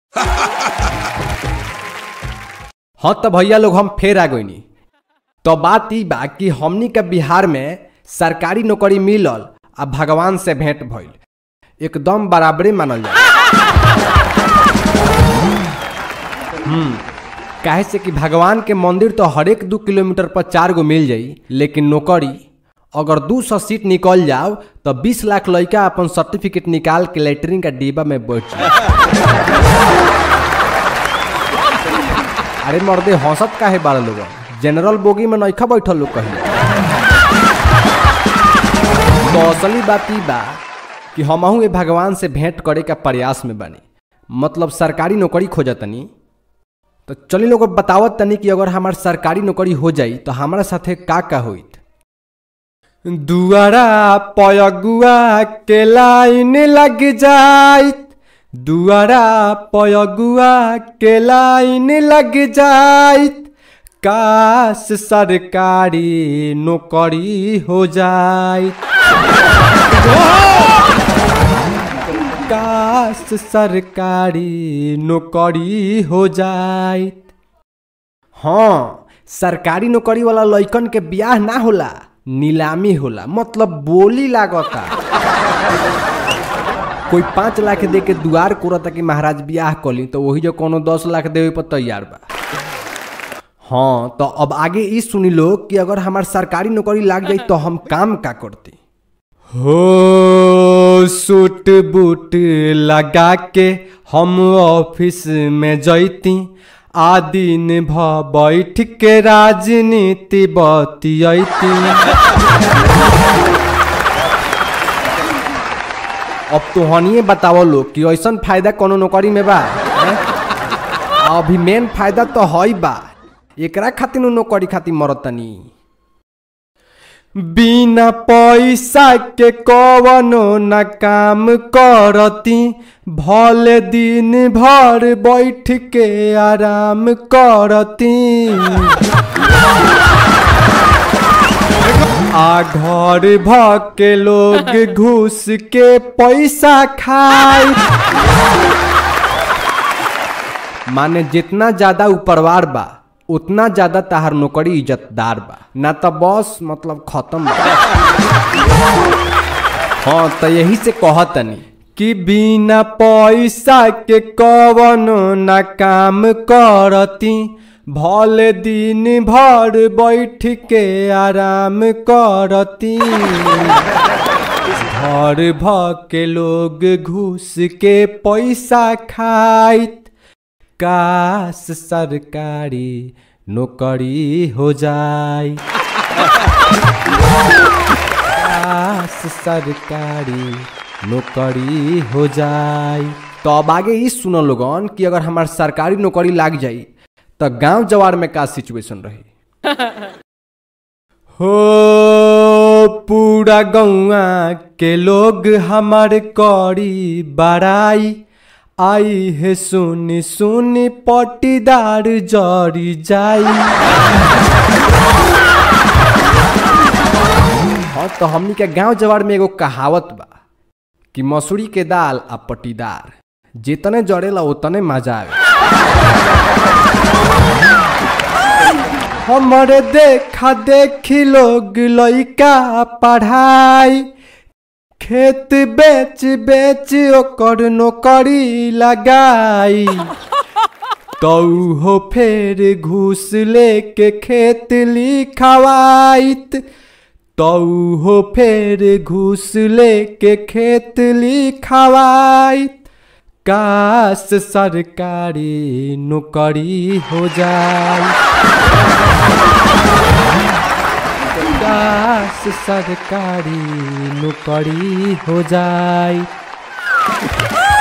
हाँ तो भैया लोग हम फेर आ गईनी तो बात ई बा कि हमनी के बिहार में सरकारी नौकरी मिलल आ भगवान से भेंट भइल एकदम बराबरे मानल जाए हम्म काहे से कि भगवान के मंदिर तो हरेक दू किलोमीटर पर चार गो मिल जाई लेकिन नौकरी अगर दू सौ सीट निकल जाओ तो बीस लाख लड़का अपन सर्टिफिकेट निकाल के लेटरिन का डिब्बा में बैठ जाए अरे मर्दे हंसत काहे बाड़े लोग जनरल बोगी में नइखा बैठल लोग कहीं तो असली बात ई बा कि हमहू ए भगवान से भेंट करे का प्रयास में बानी मतलब सरकारी नौकरी खोजतनी तो चली लोग बतावत तनी कि अगर हमार सरकारी नौकरी हो जाई तो हमारा साथे का का होइत दुआरा पयगुआ के लाइन लग जाइत दुआरा पयगुआ के लाइन लग जाइत काश सरकारी नौकरी हो जाइत काश सरकारी नौकरी हो जाइत हाँ सरकारी नौकरी वाला लइकन के बियाह ना होला नीलामी होला मतलब बोली लागता कोई पाँच लाख दे के दुआर कोरता कि महाराज बियाह कली तो वही जो कोनो दस लाख देवे पर तैयार बा हाँ तो अब आगे ई सुनी लो कि अगर हमार सरकारी नौकरी लाग जाई तो हम काम का करती हो सूट बूट लगा के हम ऑफिस में जैती आ दिन भ बैठ के राजनीति बतियती अब तो हनिए बतावो लोग कि ऐसन फायदा कोनो नौकरी में बा हैं? अभी मेन फायदा तो हई बा एकरा खातिर नु नौकरी खातिर मरतनी बिना पैसा के कवनो न काम करती भले दिन भर बैठ के आराम करती आ घर भ के लोग घुस के पैसा खाए माने जितना ज्यादा उपरवार बा उतना ज्यादा तहार नौकरी इज्जतदार बा ना तो बस मतलब खत्म बा हाँ तो यही से कहतनी कि बिना पैसा के कवनो न काम करती भले दिन भर बैठ के आराम करती घर भ के लोग घुस के पैसा खाइत काश सरकारी नौकरी हो जाए काश सरकारी नौकरी हो जाए तो अब आगे ई सुनो लोगन कि अगर हमार सरकारी नौकरी लाग जाई तो गांव जवार में का सिचुएशन रही हो पूरा गौआ के लोग हमार करी बड़ाई आई है सुनी सुनी पटीदार जरी जाई हाँ तो हमनी के गांव जवार में एगो कहावत बा कि मसूरी के दाल आ पटीदार जितने जड़ेला उतने मजा आवे हमारे देखा देखी लोग लइका पढ़ाई खेत बेच बेच ओकर नौकरी लगाई तो हो फेर घूस लेके खेत लिखवाइत तो हो फेर घूस लेके खेत लिखवाइत काश सरकारी नौकरी हो जाए काश सरकारी नौकरी हो जाए